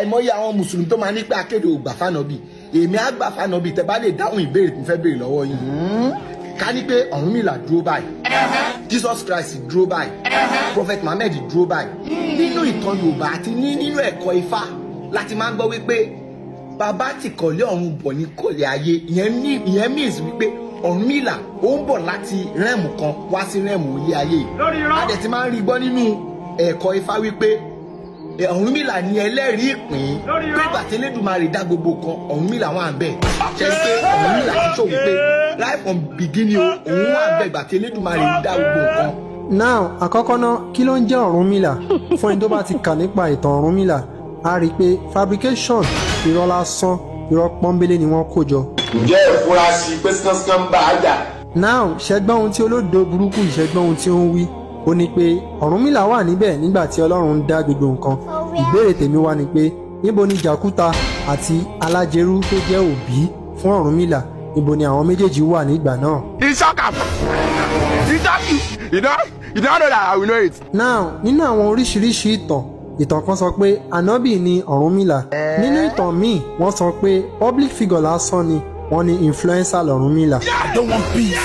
àìmọye àwọn mùsùlùmí tó máa ní pé akéde ò gbà fànàbì èmi á gbà fànàbì tẹ bá lè dáhùn ìbéèrè tí mo fẹ́ béèrè lọ́wọ́ yìí ká ní pé Ọ̀rúnmìlà dúró báyìí Jesus Christ dúró báyìí Prophet Muhammad dúró báyìí nínú ìtàn Yorùbá àti ní nínú ẹ̀kọ́ Ifá láti máa ń gbọ́ wípé bàbá ti kọ̀lé ọ̀run bọ̀ ní kọ̀lé ayé ìyẹn ní ìyẹn means wípé Ọ̀rúnmìlà ó ń bọ̀ láti rẹ́ẹ̀mù kan wá sí rẹ́ẹ̀mù ilé ayé a dẹ̀ ti máa ń rí gbọ́ nínú ẹ̀kọ́ Ifá wípé Ọ̀rúnmìlà ní ẹlẹ́rìí ìpín nígbà tí Elédùmarè dá gbogbo kan Ọ̀rúnmìlà wà ń bẹ̀ ṣe pé Ọ̀rúnmìlà ti ṣòwò pé right from beginning o òun wà ń bẹ̀ ìgbà tí Elédùmarè dá gbogbo nǹkan. now àkọ́kọ́ náà kí ló ń jẹ́ Ọ̀rúnmìlà fún ẹni tó bá ti kà nípa ìtàn Ọ̀rúnmìlà a rí i pé fabrication irọ́ lásán irọ́ pọ́nbélé ni wọ́n kó jọ. ǹjẹ́ ìfurasí pé sánsan bá a jà. now ṣẹgbọ́n ohun tí olódo burúkú ìṣẹ́gbọ́n ohun tí ó ń wí ó ní pé Ọ̀rúnmìlà wà níbẹ̀ nígbà tí Ọlọ́run ń dá gbogbo nǹkan ìbéèrè tèmi wá ni pé níbo ni Jàkúta àti Alájẹrú tó jẹ́ òbí fún Ọ̀rúnmìlà níbo ni àwọn méjèèjì wà nígbà náà. Isaka Isaki you know you don't know that I will know it. now nínú àwọn oríṣiríṣi ìtàn ìtàn kan sọ pé ànábì ni Ọ̀rúnmìlà nínú ìtàn míì wọ́n sọ pé public figure lásán ni wọ́n ní influencer lọ̀rúnmìlà. I don't want peace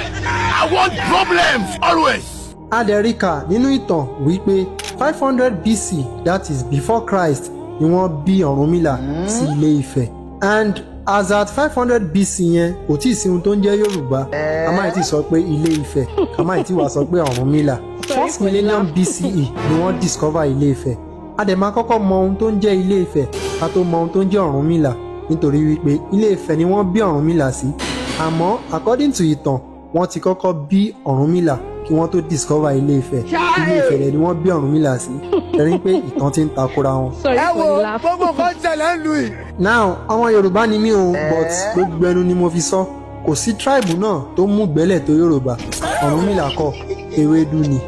I want problems always. adẹ̀ríkà nínú ìtàn wípé five hundred BC that is before Christ ni wọ́n bí Ọ̀rúnmìlà sí Ilé Ifẹ̀ and as at five hundred BC yẹn kò tí ì sí ohun tó ń jẹ́ Yorùbá ká má ti sọ pé Ilé Ifẹ̀ ká má ti wá sọ pé Ọ̀rúnmìlà first millennium BCE ni wọ́n discover Ilé Ifẹ̀ a dẹ̀ máa kọ́kọ́ mọ ohun tó ń jẹ́ Ilé Ifẹ̀ ká tó mọ ohun tó ń jẹ́ Ọ̀rúnmìlà nítorí wípé Ilé Ifẹ̀ ni wọ́n bí Ọ̀rúnmìlà sí àmọ́ according to ìtàn wọ́n ti kọ́kọ́ bí Ọ̀rúnmìlà kí wọ́n tó discover Ilé Ifẹ̀ Ilé Ifẹ̀ rẹ̀ ni wọ́n bí Ọ̀rúnmìlà sí ẹ̀rín pé ìtàn ti ń takora wọn. Sorry ẹ for wo the laugh. gbogbo nǹkan ṣẹlẹ̀ ń lu yìí. now àwọn Yorùbá ni mí o but gbogbo ẹnu ni mo fi sọ kò sí tribe náà tó mú gbẹ́lẹ̀ tó Yorùbá Ọ̀rúnmìlà kọ́ ewédú ni.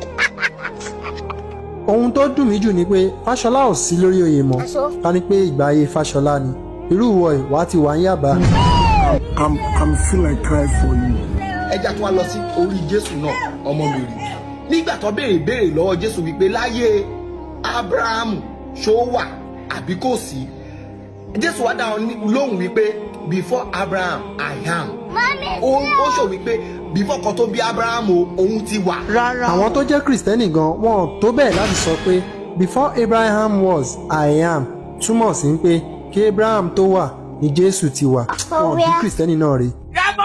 ohun tó dùn mí jù ni pé Fáṣọlá ò sí lórí oyè mọ́ ká ní pé ìgbà ayé Fáṣọlá ni irú ìwọ ìwà ti wà ń yàbá. I'm I'm feel like cry for you. ẹja tó wá lọ sí orí jésù náà ọmọ mi rí nígbà tó béèrè béèrè lọ́wọ́ jésù wípé láyé abrahamu ṣó wà àbí kò sí jésù wá dáhùn ní- lóhùn wípé before abraham i am ó ó sọ wípé before kan tó bí abrahamu o, òun ti wà. àwọn tó jẹ́ kìrìsìtẹ́nì gan wọn ò tó bẹ́ẹ̀ láti sọ pé before Abraham was I am túmọ̀ sí pé kí Abraham tó wà ní Jésù ti wà wọn ò bí kìrìsìtẹ́nì náà rí.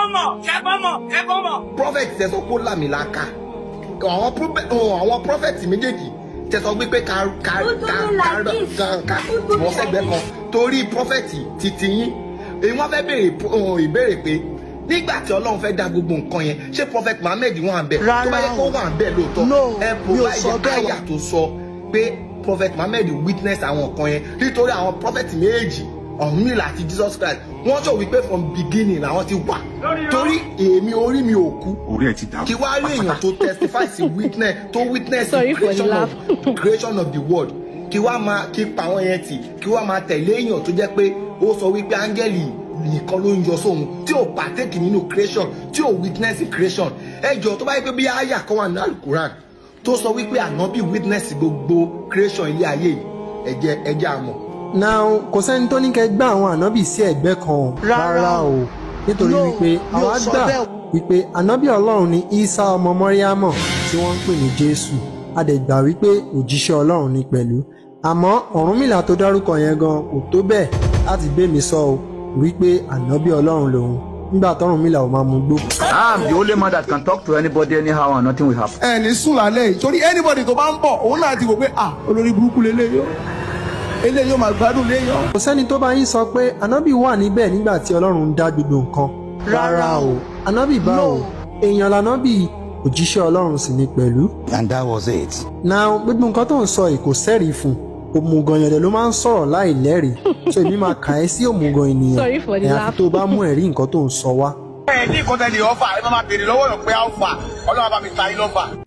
prophet tẹ sọ pé ó làmìlaka àwọn prophet àwọn prophet méjèèjì tẹ sọ pé ká ká ká ká ká ká wọ́n sẹ́gbẹ́ kan torí prophet ti ti yín èyí wọ́n fẹ́ béèrè pro- ìbéèrè pé nígbà tí ọlọ́run fẹ́ dá gbogbo nǹkan yẹn ṣé prophet Muhammed wà ń bẹ̀ tó bá yẹ kó wà ń bẹ̀ lóòótọ́ ẹ provide àyà tó sọ pé prophet Muhammed witness àwọn nǹkan yẹn nítorí àwọn prophet méjì Ọ̀rúnmìlà àti Jesus Christ wọ́n sọ wípé from beginning làwọn ti wà torí èmi orí mi ò kú Orí ẹ̀ ti dàrú. kí wàá rí èèyàn tó testify sí witness tó witness the Sorry for the creation of laugh. creation of the world kí wàá máa kí pa àwọn yẹn tì kí wàá máa tẹ̀lé èèyàn tó jẹ́ pé ó sọ wípé áńgẹ́lì nìkan ló ń yọ sóhun tí ò partake nínú creation tí ò witness the creation ẹ jọ tó bá yẹ pé bí àyà kan wà ní alukuran tó sọ wípé ànábì witness gbogbo creation ilé ayé yìí ẹ jẹ́ ẹ jẹ́ àmọ̀ now kò sẹ́ni tó ní kẹ́ gbá àwọn ànábì sí ẹ̀gbẹ́ kan o rárá o nítorí wípé àwa gbà wípé ànábì ọlọ́run ni Isa ọmọ mọ́ríámọ̀ tí wọ́n ń pè ní Jésù a dẹ̀ gbà wípé òjíṣẹ́ ọlọ́run ni pẹ̀lú àmọ́ Ọ̀rúnmìlà tó dárúkọ yẹn gan kò tó bẹ́ẹ̀ láti gbé mi sọ o wípé ànábì ọlọ́run lòun nígbà tọ́rùnmìlà ò máa mú gbó. I'm the only man that can talk to anybody anyhow and nothing will happen. ẹ ní sùn lálẹ́ yìí torí anybody tó bá ń bọ̀ òun náà ti wò pé ah olórí burúkú lélẹ́yìí ó eléyìí ó máa gbádùn léyàn. kò sẹ́ni tó bá yín sọ pé ànábì wà níbẹ̀ nígbà tí ọlọ́run ń dá gbogbo nǹkan rárá o ànábì bá o èèyàn lànábì òjíṣẹ́ ọlọ́run sì ni pẹ̀lú. And that was it. now gbogbo nǹkan tó ń sọ yìí kò sẹ́rìí fún òmùgàn yẹ̀dẹ̀ ló máa ń sọ̀rọ̀ láì lẹ́rìí so èmi máa kà ẹ́ sí òmùgàn ènìyàn Sorry for the àyàfi laugh. tó bá mú ẹ̀rí nǹkan tó ń sọ wá. ẹ ní nǹkan tẹ̀lé ọ̀fà ẹ má máa béèrè lọ́wọ́ yàn pé alpha ọlọ́run bá mi ta yín lọ́fà.